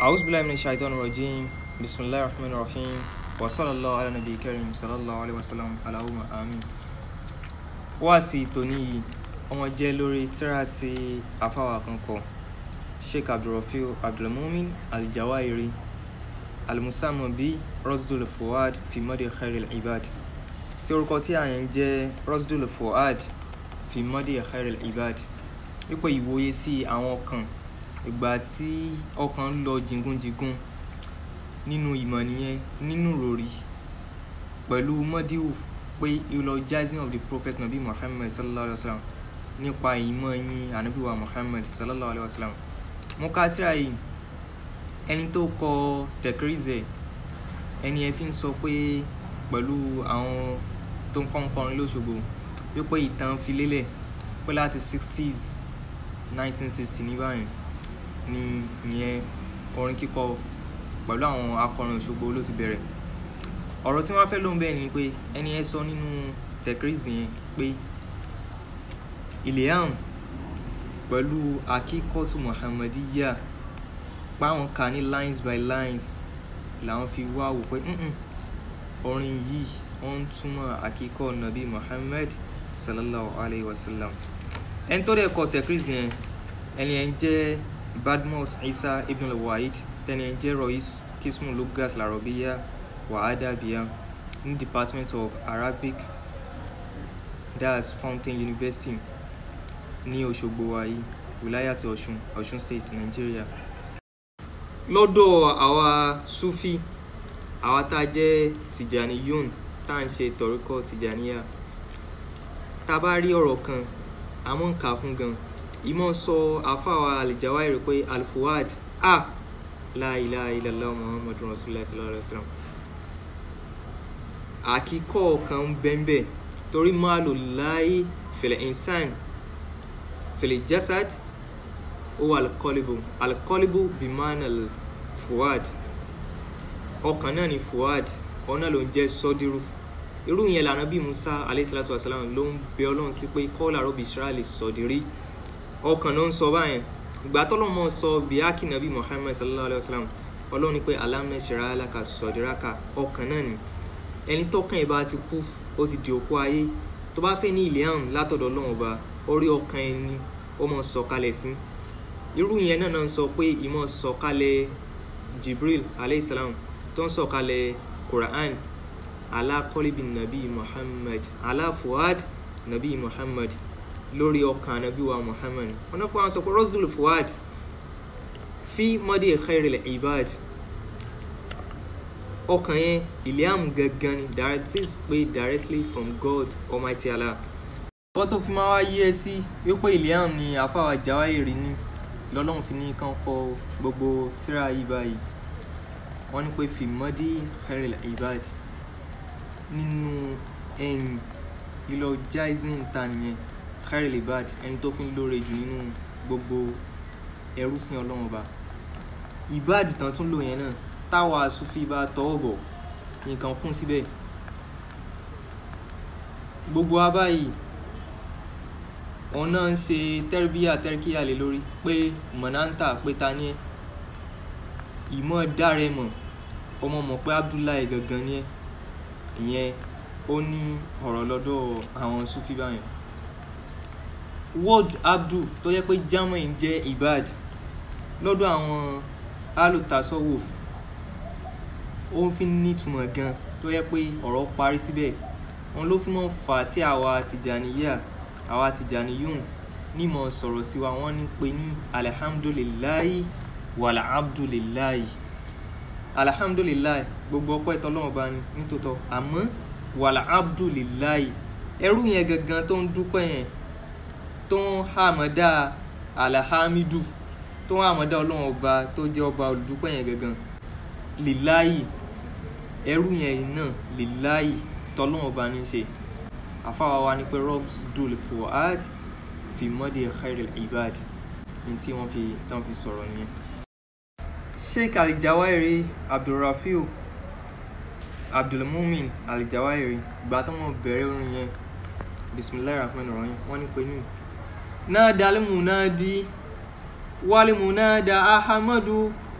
أعوذ بالله من الشيطان الرجيم بسم الله الرحمن الرحيم وصلى الله على نبي الكريم صلى الله عليه وسلم اللهم آمين wáàsí tòní yìí ọmọ jẹ́ lórí tírà tí afáwà kan kọ sheikh abdulrafiu abdulmumin aljawairi almusamu bí rosdul fuad fi mọ́dé khairil ibad tí orúkọ tí àyàn jẹ́ rosdul fuad fi mọ́dé khairil ibad wípé ìwòye sí àwọn kan ìgbà tí ọkàn ń lọ jìngúnjìngún nínú ìmọ̀ nìyẹn nínú ròrí pẹ̀lú mọ́díwù pé eulogizing of the prophet nabi muhammad sallallahu alaihi wa sallam nípa ìmọ̀ yín anabiwa muhammad sallallahu alaihi wa sallam mo ka síra yìí ẹni tó kọ tẹkírízẹ ẹni ẹ fi ń sọ pé pẹ̀lú àwọn tó ń kọ́ńkọ́rin lóṣogbo wípé ìtàn fi lélẹ̀ pé láti sixties nineteen sixty ní báyìí ni ìyẹn orin kíkọ pẹ̀lú àwọn akọrin òṣogbo ló ti bẹ̀rẹ̀ ọ̀rọ̀ tí wọ́n fẹ́ lóun bẹ́ẹ̀ ni pé ẹni ẹ sọ nínú tẹkírízì yẹn pé ilham pẹ̀lú akíkọ́tù muhammadiya páwọn kà ní lines by lines làwọn fi wá wò pé orin yìí ó ń túmọ̀ akíkọ́ nabi muhammad sallallahu alayhi wa sallam ẹni tó dẹ̀ kọ tẹkírízì yẹn ẹni ẹ jẹ́ badmus isa ibn al-wahid tẹni ẹ jẹ́ rois kismu lugas larobiya wàhádàbíà ní department of arabic das fountain university ní òṣogbo wáyé wìláyàtì ọ̀ṣun ọ̀ṣun state nigeria. lọ́dọ̀ àwa sufi àwa tá a jẹ́ tìjàní yun tá à ń ṣe tọ̀ríkọ̀ tìjàníyà tá a bá rí ọ̀rọ̀ kan àmọ́ ń kà kún gan ìmọ̀ sọ àfàwà àlìjáwáìrì pé alfuad a la ilaha illallah muhammadu rasulillah sallallahu alaihi wa sallam àkíkọ́ kan ń bẹ́ńbẹ́ torí máa lò láyé fẹ̀lẹ̀ insan fẹ̀lẹ̀ jasad ó wà alikọ́líbù alikọ́líbù bimana fuad ọkàn náà ni fuad ọ̀nà ló ń jẹ́ sọ́dírù irú yẹn lànà bí musa aleyhisalatu wasalam ló ń bẹ ọlọ́run sí pé kọ́lá rọ́bì israẹli sọ̀dírí ọkàn ló ń sọ báyẹn ìgbà tọ́lọ́mọ sọ bíákì nàbí muhammed sallallahu alayhi wa sallam ọlọ́run ní pé alámẹ́sẹ̀rẹ́ aláka sọ̀díraka ọkàn náà ni ẹni tọkàn ẹ bá ti kú ó ti di òkú ayé tó bá fẹ́ ní ilham látọ̀dọ̀ ọlọ́run ọba orí ọkàn ẹni ó mọ̀ sọ̀kalẹ̀ sí irú yẹn náà náà sọ pé ìmọ̀ sọ̀kalẹ̀ jibril aleyhisselam tó ń sọ̀kalẹ̀ quran alákọ́líbi nabi muhammad aláfuad nabi muhammad lórí ọkàn nabi wa muhammad wọn náà fún wa sọ pé rosul fuad fi mọ́dí khairil ibad ọkàn yẹn iliam gangan ni directive pé directly from god almighty allah. ọkọ tó fi máa wá yí ẹ sí wípé iliam ni àfàwà jáwáìrì ní lọ́lọ́run fi ní kán kọ gbogbo tíra yìí báyìí wọ́n ní pé fìmọ́dí khairil ibad nínú ẹ̀yìn lílọ jaizin ta nìyẹn khairil ibad ẹni tó fi ń lóore jù nínú gbogbo ẹrú sí ọlọ́run ọba ibad tán tún lò yẹn náà táwa sufi bá tọwọ́ bọ̀ nǹkan kún síbẹ̀ gbogbo wa báyìí òun náà ń ṣe tẹ́rìbíyà tẹ́rìkíyà lé lórí pé mọ̀náńtà pé ta ni ẹ́ ìmọ̀ dáre mọ̀ ọmọ mọ̀ pé abdullahi gangan ni ẹ́ ìyẹn ó ní ọ̀rọ̀ lọ́dọ̀ àwọn sufi báyìí word abdul tó yẹ pé german jẹ́ ibad lọ́dọ̀ àwọn alutasowuf ó fi nítumọ̀ gan tó yẹ pé ọ̀rọ̀ parí síbẹ̀ wọn ló fi mọ́ fà á tí àwa tìjànìyà àwa tìjànìyùn nímọ̀ sọ̀rọ̀ sí wa wọ́n ní pé ní alihamdulilayi wàlà abdulilayi alihamdulilayi gbogbo ọpẹ́ tọ́lọ́wọ́n bá ní nítòótọ́ àmọ́ wàlà abdulilayi ẹrú yẹn gangan tó ń dúpẹ́ yẹn tó ń hàmọ́dá alahamidu tó ń hàmọ́dá ọlọ́wọ́n ọba tó jẹ́ ọba olùdúpẹ́ yẹn gangan lilayi ẹrú yẹn náà lilayi tọ́lọ́wọ́n bá ní ṣe àfáwa wa ni pé robs dul fuad fi mọ́dé khairil ibad ní tí wọ́n fi tán fi sọ̀rọ̀ nìyẹn. sheikh alijawairi abdulrafiu abdulmumin alijawairi ìgbà tó wọn bẹ̀rẹ̀ orin yẹn bisimilayi rahman rahim wọ́n ní pé ní. náà dalimu náà di walimu náà da ahamadu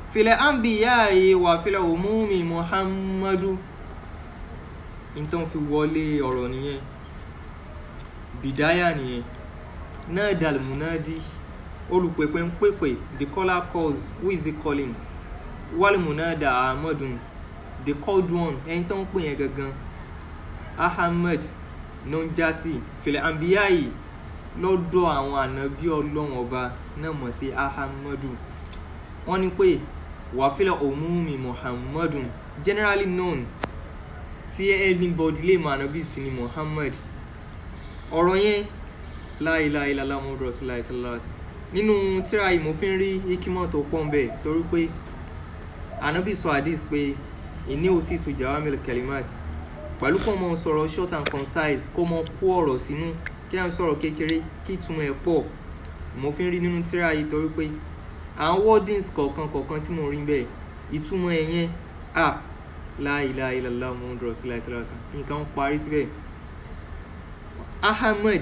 filẹ̀ anbiya'i wà filẹ̀ umumi muhammadu nítorí fi wọlé ọ̀rọ̀ nìyẹn bìdáyà nìyẹn náà dàlmùnádì olùpèpè ń pèpè the caller calls who is he calling wàlmùnádà ahmadun the called one ẹni tó ń pè yẹn gangan ahmed ló ń já sí filẹ̀ anbiya'i lọ́dọ̀ àwọn ànábí ọlọ́run ọba náà mọ̀ sí ahamadu wọ́n ní pé wàfílẹ̀ òmùmí muhammadun generally known tí anybody lè mọ ànábí sí ni muhammad ọ̀rọ̀ yẹn láìláìlá muhammadu rasulillah sallallahu alaihi wasallam nínú tíra yìí mo fi ń rí ikimọ̀ tó pọ̀ nbẹ̀ torí pé ànábì sọ hadith pé ìní òtí tu jawamil kalimat pẹ̀lú kó mọ sọ̀rọ̀ short and concise kó mọ kó ọ̀rọ̀ sínú kí à ń sọ̀rọ̀ kékeré kí ìtumọ̀ ẹ̀ pọ̀ mo fi ń rí nínú tíra yìí torí pé àwọn wordings kọ̀ọ̀kan kọ̀ọ̀kan tí mo rí bẹ́ẹ̀ ìtumọ̀ ẹ̀ yẹn à láìláìlá muhammadu rasulillah sallallahu alaihi wasallam nǹkan parí síbẹ̀ ahmed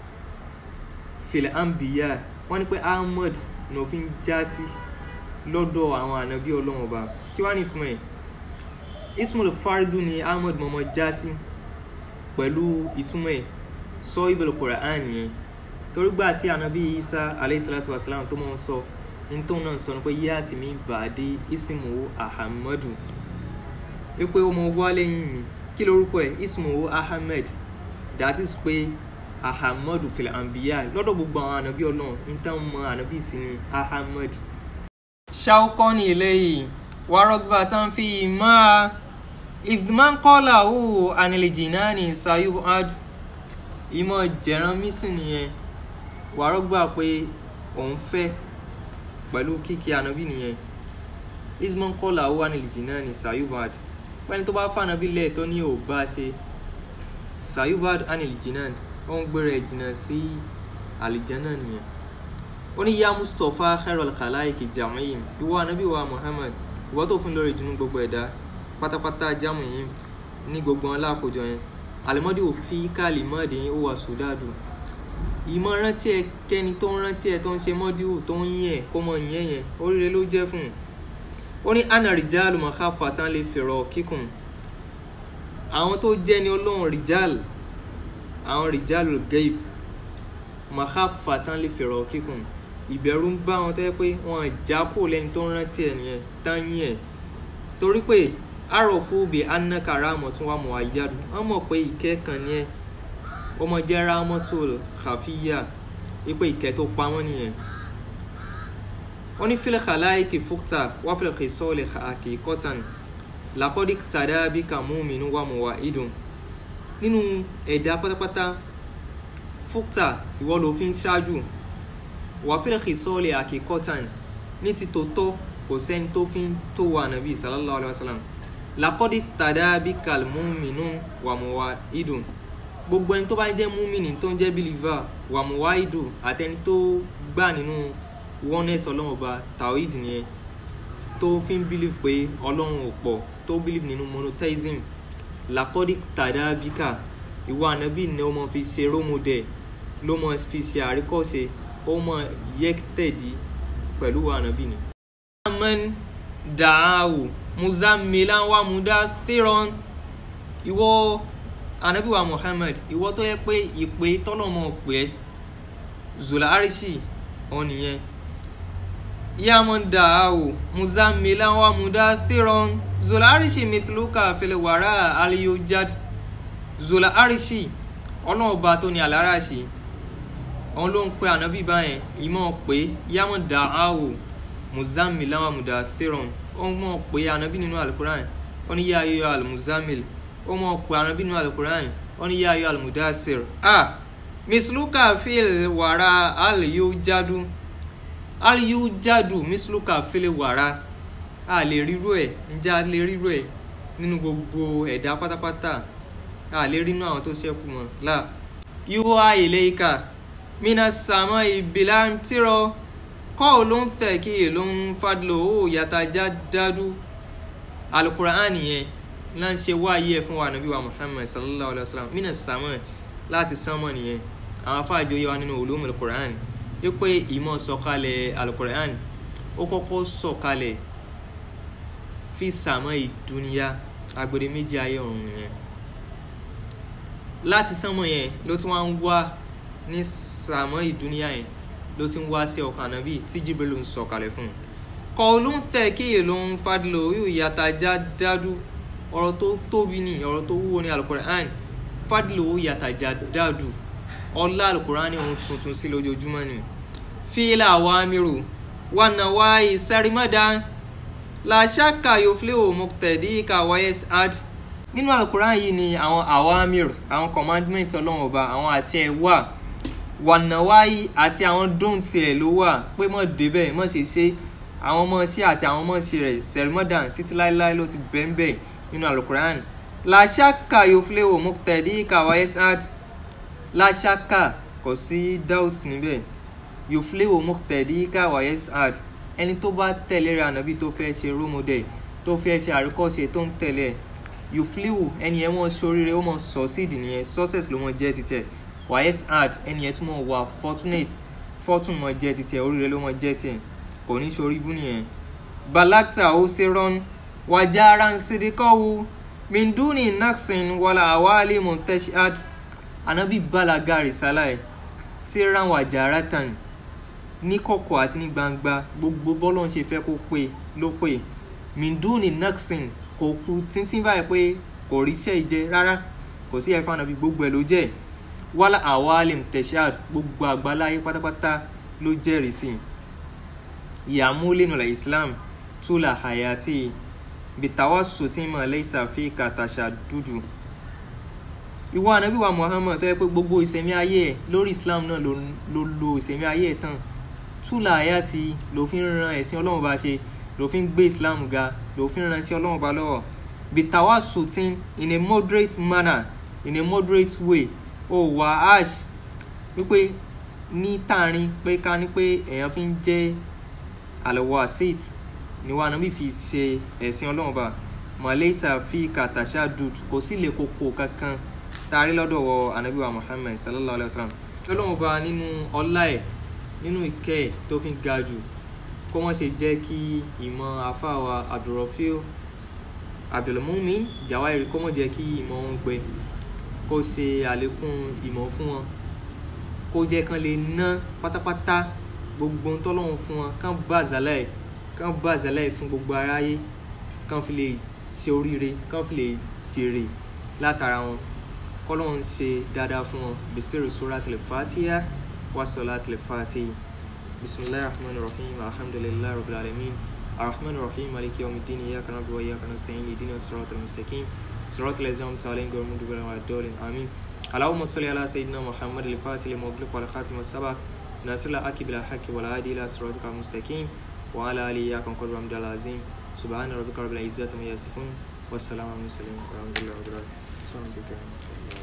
filẹ̀ ambiya wọ́n ní pé ahmed ní òfin já sí lọ́dọ̀ àwọn ànábí ọlọ́run ọba kí wàá ní ìtumọ̀ ẹ̀ ismail faridu ni ahmed mọ̀mọ́ já sí pẹ̀lú ìtumọ̀ ẹ̀ sọ ibẹ̀lẹ̀ quran yẹn torí gbà tí ànábí isa aleyhisalatu wasalam tó máa ń sọ nítorí náà sọ ni pé yíyá tì mí bàdé ismuhu ahamadu wípé ó mọ wá lẹ́yìn mi kí lorúkọ ẹ̀ ismuhu ahmed that is pé ahamadu fìlà àǹbíyá lọ́dọ̀ gbogbo àwọn ànábí ọlọ́run níta mọ ànábí sí ni ahamad. ṣáúkọ́ ní ilé yìí wàrọ̀gbà tá ń fi máa ìdìmọ́kọ́là ó ànilẹ̀jì náà ní sayub ad ìmọ̀ jẹ̀rán mísìn nìyẹn wàrọ̀gbà pé òun fẹ́ pẹ̀lú kíkí ànábí nìyẹn ìdìmọ́kọ́là ó ànilẹ̀jì náà ní sayub ad pẹ́ni tó bá fànábí lẹ̀ tó ní ò bá ṣe sayub ad ànilẹ̀jì náà ó ń gbéra ìjìnà sí àlìjánà nìyẹn ó ní yá mustapha khairul khalaiki jamiin ìwọ anabi wa muhammad ìwọ tó fún lórí ìdùnnú gbogbo ẹ̀dá pátápátá jámù yìí ní gbogbo wọn lákòjọ yẹn àlìmọ́dé òfin káàlì mọ́ọ̀dé yín ó wà sùdádù ìmọ̀ rántí ẹ kẹ́ni tó ń rántí ẹ tó ń ṣe mọ́díwù tó ń yín ẹ kó mọ ìyẹn yẹn oríire ló jẹ́ fún un ó ní anna rìjálù mọ̀ká fàtán lè fèrò kíkùn àwọn tó jẹ́ ni ọlọ́run rìjálù àwọn rìjálù gaib màkà fàtán lè fèrò kíkùn ìbẹ̀rù ń bá wọn tó yẹ pé wọn já kó lẹ́ni tó ń rántí ẹ̀ nìyẹn dáyìn ẹ̀ torí pé àròfù bí anakara àmọ̀tún wà mọ̀ àyàdù wọ́n mọ̀ pé ìkẹ́ kan ní ẹ̀ ọmọ jẹ́ rámọ́tò kàfíyà wípé ìkẹ́ tó pa wọ́n nìyẹn wọ́n ní fílẹ̀ kàláìkì fúkta wá fílẹ̀ kì sọ́ọ̀lẹ̀ àkì kọ́tàn làkọ́dí tàdábí kàmúmi wà mọ̀ wà ìdùn nínú ẹ̀dá pátápátá fúkta ìwọ ló fi ń ṣáájú wàfíìlì kìsọ́ọ̀lì àkíkọ́tàn ní ti tòótọ́ kò sẹ́ni tó fi ń tó wà nàbí sallallahu alayhi wa sallam làkọ́dí tàdábí kàlmúmínú wàmúwá ìdùn gbogbo ẹni tó bá jẹ́ múmìnì tó ń jẹ́ bílíva wàmúwá ìdùn àtẹni tó gbà nínú oneness ọlọ́run ọba tawhid nìyẹn tó fi ń bílív pé ọlọ́run ò pọ̀ tó bílív nínú monotheism lakọ́dí tàdábíkà ìwọ ànábì ni ó mọ fi ṣe rómọdẹ ló mọ fi ṣe àríkọ́ṣe ó mọ yẹ́tẹ̀dí pẹ̀lú ànábì ni. amen dàáwù muzamilan wa mudathiron ìwọ ànábì wa muhammed ìwọ tó yẹ pé ìpè tọ́lọ́mọ pé zula arishi òun nìyẹn yaman dàáwù muzamilan wa mudathiron zola arishi mithluka fele wàrà aliyujad zola arishi ọlọ́run ọba tó ní aláràṣì òun ló ń pe ànábì báyẹn ìmọ̀ pé yàmọ̀ dà áwò muzamil láwọn àmùdá theron ó mọ̀ pé ànábì nínú alukuran ó ní yáyọ almuzamil ó mọ̀ pé ànábì nínú alukuran ó ní yáyọ almudasir a misluka fil wàrà aliyujadu aliyujadu misluka fil wàrà a lè ríru ẹ ǹjẹ́ a lè ríru ẹ nínú gbogbo ẹ̀dá pátápátá a lè rí inú àwọn tó ṣẹ́kù mọ́ là yíwá ilé ìka mina sàmọ́ ìbílà ń tírọ kọ́ ló ń fẹ́ kí ló ń fadlo ó yàtàjá dádú alukur'an yẹn náà ń ṣe wáyé ẹ fún wa nàbí wa muhammad sallallahu alayhi wa sallam mina sàmọ́ láti sánmọ́ nìyẹn àwọn afáàjọ yẹ wa nínú olóhùn alukur'an wípé ìmọ̀ sọ̀kalẹ̀ alukur'an ó kọ́kọ́ sọ̀kalẹ̀ fi sàmọ́ ìdúnìyà agbede méjì ayé ọ̀run nìyẹn láti sánmọ̀ yẹn ló tún wá ń wá ní sàmọ́ ìdúnìyà yẹn ló ti ń wá sí ọkàn ànábì tí jibril ń sọ̀kalẹ̀ fún un kọ́ ló ń fẹ́ kí èlò ń fadìlò yóò yàtà já dádú ọ̀rọ̀ tó tóbi ni ọ̀rọ̀ tó wúwo ní alukur'an fadìlò yàtà já dádú ọlá alukur'an ohun tuntun sí lójoojúmọ́ ni fílà wa mírù wà náà wáyé sẹ́rìmọ́dá làṣàkà yóò fi léwò mọ̀tẹ́dí kàwáyé ad nínú alukur'an yìí ni àwọn awamir àwọn commandment ọlọ́run ọba àwọn àṣẹ wà wànàwáyí àti àwọn dóńtì ẹ̀ ló wà pé mọ̀ débẹ̀ mọ̀ ṣe ṣe àwọn ọmọ sí àti àwọn ọmọ sí rẹ̀ sẹ̀rìmọ́dàn títí láéláé ló ti bẹ́ńbẹ́ nínú alukur'an làṣàkà yóò fi léwò mọ̀tẹ́dí kàwáyé ad làṣàkà kò sí doubt níbẹ̀ yóò fi léwò mọ̀tẹ́dí kàwáyé ad ẹni tó bá tẹ̀lé ra ànábì tó fẹ́ ṣe rómọdẹ̀ tó fẹ́ ṣe àríkọ́ṣe tó ń tẹ̀lé yòfliwu ẹni yẹn mọ̀ sóríire ó mọ̀ succeed nìyẹn success ló mọ̀ jẹ́ títẹ̀ wàyẹ́s hard ẹni yẹn tún mọ̀ wà fortunate fortune mọ̀ jẹ́ títẹ̀ oríire ló mọ̀ jẹ́ tiẹ̀ kò ní sórí bú nìyẹn. balakta ó ṣe rán wàjára ń sidikọ́wu minduni naxin wàlà àwálé monteshad anabi balaga risala ẹ̀ síran wàjára tán ní kọ̀kọ̀ àti ní gbangba gbogbo bọ́lọ̀ ń ṣe fẹ́ kó pé ló pé minduni naxin kò ku tíntín báyìí pé kò ríṣẹ́ ìjẹ rárá kò sí ẹ̀fọn àbí gbogbo ẹ̀ ló jẹ́ wàhálà awalim tẹ̀síàd gbogbo àgbáláyé pátápátá ló jẹ́rìí sí ìyàmúlẹ̀nùlẹ̀ islam tula hayati bitawa sotima leisa fi katasha dúdú ìwọ ànábì wa muhammad tó yẹ pé gbogbo ìsẹ̀mí ayé ẹ̀ lórí islam náà ló lo ìsẹ̀mí ayé ẹ̀ tán tula hayati ló fi ń ran ẹ̀sìn ọlọ́run bá ṣe ló fi ń gbé islam ga ló fi ń ran sí ọlọ́run ọba lọ́wọ́ bitawa sutin in a moderate manner in a moderate way ó wà ash wípé ní tààrin pé ká ní pé èèyàn fi ń jẹ́ àlọ́wọ́ asit ni wàá nàbí fi ṣe ẹ̀sìn ọlọ́run ọba malaysia fi katasha dud kò sí lè koko kankan taari lọ́dọ̀ wọ anabiwa muhammed sallallahu alayhi wa sallam ọlọ́run ọba nínú ọlá ẹ̀ nínú ìkẹ́ ẹ̀ tó fi ga jù kó wọ́n ṣe jẹ́ kí ìmọ̀ afáwa abdulrafil abdulmumin jawairi kó wọ́n jẹ́ kí ìmọ̀ wọn gbẹ kó ṣe àlékún ìmọ̀ fún wọn kó jẹ́ kán lè ná pátápátá gbogbo tọ́lọ́run fún wọn kán bá àzálẹ̀ kán bá àzálẹ̀ fún gbogbo aráyé kán fi lè ṣe oríire kán fi lè jèrè látara wọn kọ́lọ́run ṣe dáadáa fún wọn bisiru suratul fatiha wa salatul fatiha. بسم الله الرحمن الرحيم الحمد لله رب العالمين الرحمن الرحيم مالك يوم الدين إياك نعبد وإياك نستعين اهدنا الصراط المستقيم صراط الذين أنعمت عليهم غير المغضوب عليهم ولا الضالين آمين اللهم صل على سيدنا محمد الفاتح لما أغلق والخاتم السبق ناصر الحق بالحق والهادي إلى صراطك المستقيم وعلى آله إياك قدر حمد العظيم سبحان ربك رب العزة عما يصفون والسلام على المرسلين والحمد لله رب العالمين